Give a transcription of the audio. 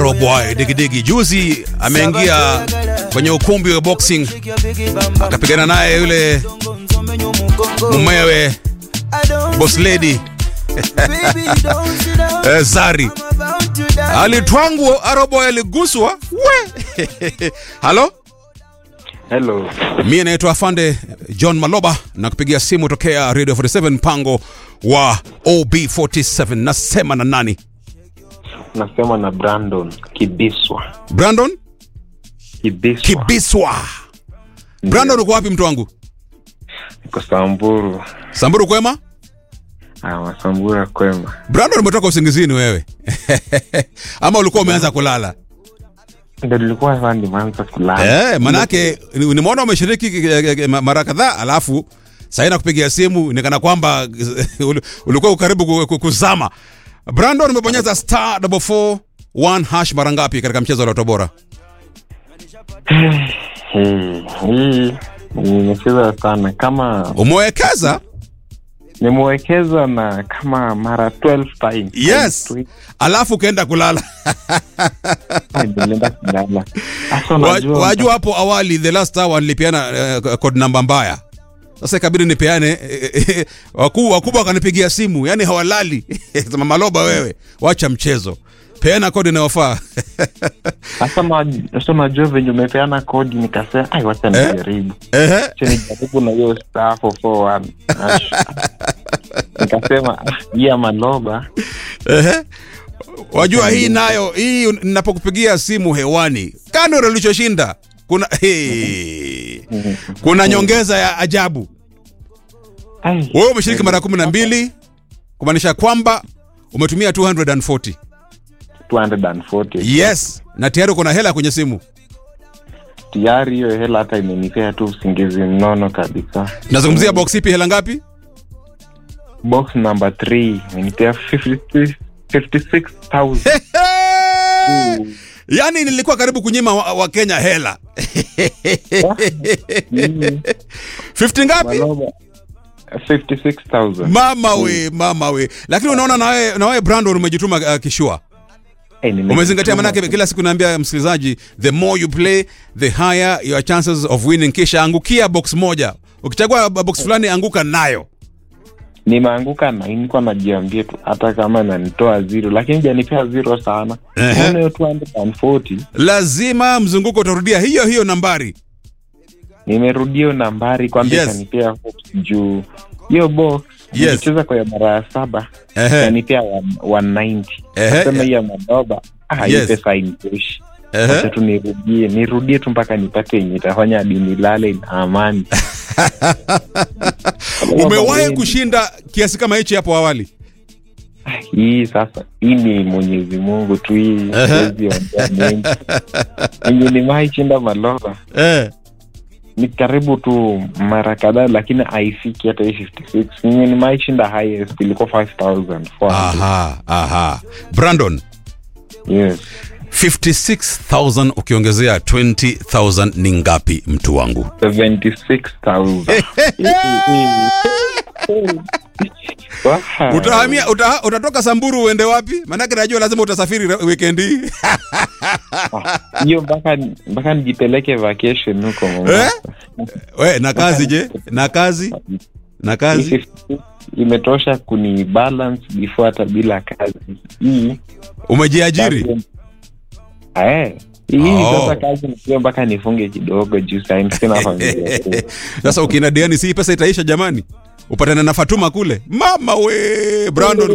Boy Digidigi juzi ameingia kwenye ukumbi wa boxing akapigana naye yule mumewe boss lady eh, Zari alitwangwa, Aroboy aliguswa we halo Hello. Mie naitwa Afande John Maloba na kupigia simu tokea Radio 47 mpango wa OB47. Nasema na nani? Nasema na Brandon Kibiswa. Brandon Kibiswa. Kibiswa. Brandon, uko wapi mtu wangu? Niko Samburu. Samburu kwema? Ah, Wasambura kwema. Brandon, umetoka usingizini wewe ama ulikuwa umeanza kulala? Ndio nilikuwa sasa nimeanza kulala. Eh, manake ni- nimeona umeshiriki eh, eh, mara kadhaa alafu sasa nakupigia simu nikana kwamba uli- ulikuwa karibu ku- ku- kuzama. Brandon, umebonyeza star double four one hash mara ngapi katika mchezo wa Lotto Bora? Hii hii nimecheza sana kama Umewekeza? nimewekeza na kama mara 12 times. Yes. Alafu ukaenda kulala. Ah, Nilienda kulala. Sasa Wa- unajua Wajua hapo awali the last hour nilipeana eh, code namba mbaya. Sasa ikabidi nipeane eh, eh, wakubwa wakubwa wakanipigia simu, yani hawalali. Sema Maloba wewe, wacha mchezo. Peana kodi inayofaa. sasa na- sasa unajua venye umepeana kodi nikasema ai wacha Eh? nijaribu. Ehe. Acha nijaribu na hiyo star 441. Ash. Nikasema ah, hii ya Maloba Ehe. Wajua hii nayo hii un- ninapokupigia simu hewani, kando na ulichoshinda kuna hey, kuna nyongeza ya ajabu. Ai. Wewe umeshiriki mara kumi na mbili kumaanisha kwamba umetumia 240. 240 Yes, na tayari uko na hela kwenye simu. tayari hiyo hela hata imenipea tu usingizi mnono kabisa Nazungumzia box ipi, hela ngapi? box number 3 imenipea 50 56000 Yaani nilikuwa karibu kunyima wa, wa Kenya hela. 50 ngapi? Maloba 56000 Mama we, mama we. Lakini unaona na wewe na wewe Brandon umejituma uh, kishua. Eh, nimejituma. Umezingatia manake kila siku naambia msikilizaji the more you play the higher your chances of winning kisha angukia box moja. Ukichagua box fulani anguka nayo. nimeanguka na nilikuwa najiambia tu hata kama nanitoa zero lakini janipea zero sana Ehe. Naona hiyo 240 Lazima mzunguko utarudia hiyo hiyo nambari. nimerudia hiyo nambari kwamba Yes. ikanipea hopes juu hiyo box Yes. nilicheza kwa ya mara ya saba Ehe. ikanipea 190 Ehe. nasema hii ya Maloba ah, hii Yes. pesa initoshi Ehe. Acha tu nirudie nirudie tu mpaka nipate yenye itafanya hadi nilale na amani Umewahi kushinda kiasi kama hichi hapo awali? hii sasa hii ni mwenyezi mungu tu hii Ehe. siwezi ongea mengi enye nimewahi chinda maloba Eh. ni karibu tu mara kadhaa lakini haifiki hata hii 56 enye nimewahi chinda highest ilikuwa 5400 Aha, aha. Brandon, yes 56,000 ukiongezea 20,000 ni ngapi mtu wangu? 76000 Wow. Utahamia uta, utatoka Samburu uende wapi? Maanake najua lazima utasafiri re- weekend hii. hiyo mpaka mpaka nijipeleke vacation huko Eh? Mombasa. We, na kazi je? Na kazi? Na kazi? Hii imetosha kuni balance before hata bila kazi hii Umejiajiri? Eh, hii Oh. sasa kazi nikiwa mpaka nifunge kidogo juu sahii sina familia Sasa ukienda diani si hii pesa itaisha jamani? Upatane na Fatuma kule. Mama we, Brandon